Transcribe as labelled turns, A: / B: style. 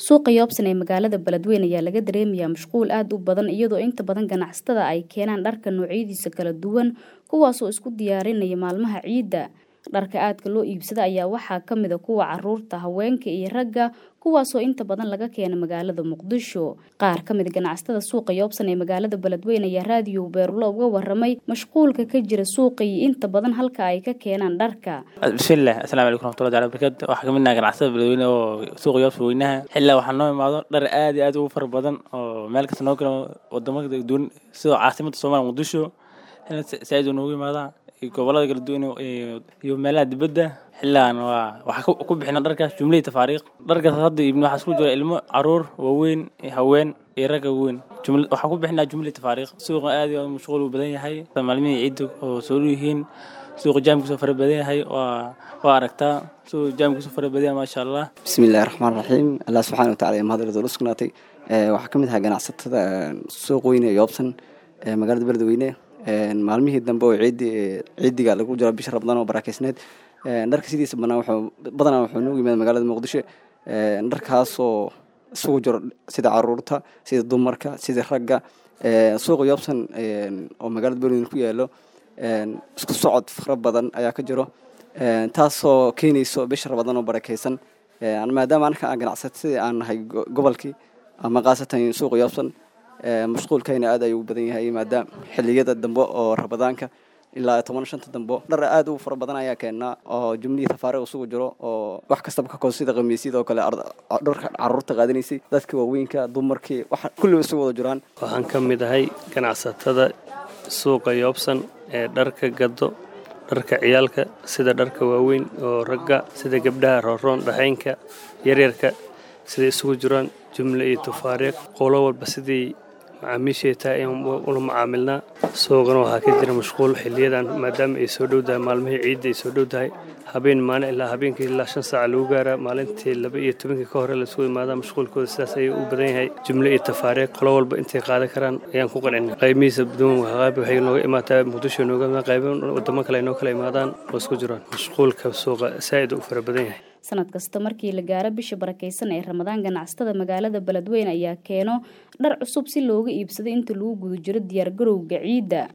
A: suuqa yoobsan ee magaalada beledweyne ayaa laga dareemayaa mashquul aad u badan iyadoo inta badan ganacsatada ay keenaan dharka noocyadiisa kala duwan kuwaasoo isku diyaarinaya maalmaha ciidda dharka aadka loo iibsada ayaa waxaa ka mida kuwa caruurta haweenka iyo ragga kuwaasoo inta badan laga keena magaalada muqdisho qaar ka mid ganacsatada suuqa yoobsan ee magaalada beledweyne ayaa raadiyo beerulo uga waramay mashquulka ka jira suuqa iyo inta badan halka ay ka keenaan dharka
B: bismillaah asalaamu calaykum raxmatullahi taala barakaatu waxaa kamid nahay ganacsatada beledweyne oo suuqa yoobsan weynaha xilaa waxaa noo imaado dhar aad iyo aad ugu fara badan oo meel kasta noo kala wadamo kala duwan sidoo caasimada soomaaliya muqdisho saaid noogu imaadaa gobolada kala duwan iyo meelaha dibadda xilligan waa waxaa ku bixina dharkaas jumlihii tafaariiq dharkaas hadda ibn waxaa isku jira ilmo caruur waaweyn haween iyo ragga weyn waxaa ku bixinaa jumlihii tafaariiq suuqa aad iyo mashquul uu badan yahay maalmihii ciidda oo soo yihiin suuqa jaamkiisoo fara badan yahay waa waa aragtaa suuqa jaamkiisoo fara badan yahay maasha allah
C: bismillahi raxmaan raxiim allah subxaana watacala mahad radool usugnaatay waxaa ka mid ahaa ganacsatada suuq weyne yoobsan magaalada beledweyne maalmihii dambe oo ciidi ciidiga lagu jiro bisha rabadaan oo baraakeysneed dharka sidiisa banaan wuxuu badanaa wuxuu noogu yimaada magaalada muqdisho dharkaasoo isugu jiro sida caruurta sida dumarka sida ragga suuqa yoobsan oo magaalada beledweyne ku yaalo isku socod fara badan ayaa ka jiro taasoo keenayso bisha rabadaan oo barakeysan maadaama anaka aan ganacsatada aan nahay gobolkii ama khaasatan suuqa yoobsan mashquulkayna aad ayuu badan yahay maadaama xiliyada dambe oo rabadaanka ilaa toban shanta dambe dhar aad u fara badan ayaa keenaa oo jumlihii tafaariiq isugu jiro oo wax kastaba ka koos sida khamiisyada oo kale dharka caruurta qaadanaysay dadka waaweynka dumarkii waxa kulliba isugu wada jiraan
D: waxaan ka mid ahay ganacsatada suuqa yoobsan ee dharka gado dharka ciyaalka sida dharka waaweyn oo ragga sida gabdhaha rooroon dhaxaynka yaryarka siday isugu jiraan jumle iyo tafaariiq qolo walba sidii macaamiishay tahay in ula macaamilnaa suuqana waxaa ka jira mashquul xiliyadan maadaama ay soo dhowdahay maalmihii ciidda ay soo dhowdahay habeen maalin ilaa habeenkii ilaa shan saaca lagu gaaraa maalintii laba iyo tobankii ka hore laisugu imaadaa mashquulkooda sidaas ayuu u badan yahay jumle iyo tafaariiq qolo walba intay qaadan karaan ayaan ku qancina qaymihiisa duwan qayb waxay nooga imaataa muqdisho nooga imaadaan qaybo wadamo kale ay noo kala imaadaan oo isku jiraan mashquulka suuqa saa'id u fara badan yahay
A: sanad kasta markii la gaaro bisha barakeysan ee ramadaan ganacsatada magaalada beledweyne ayaa keeno dhar cusub si looga iibsado inta lagu guda jiro diyaargarowga ciidda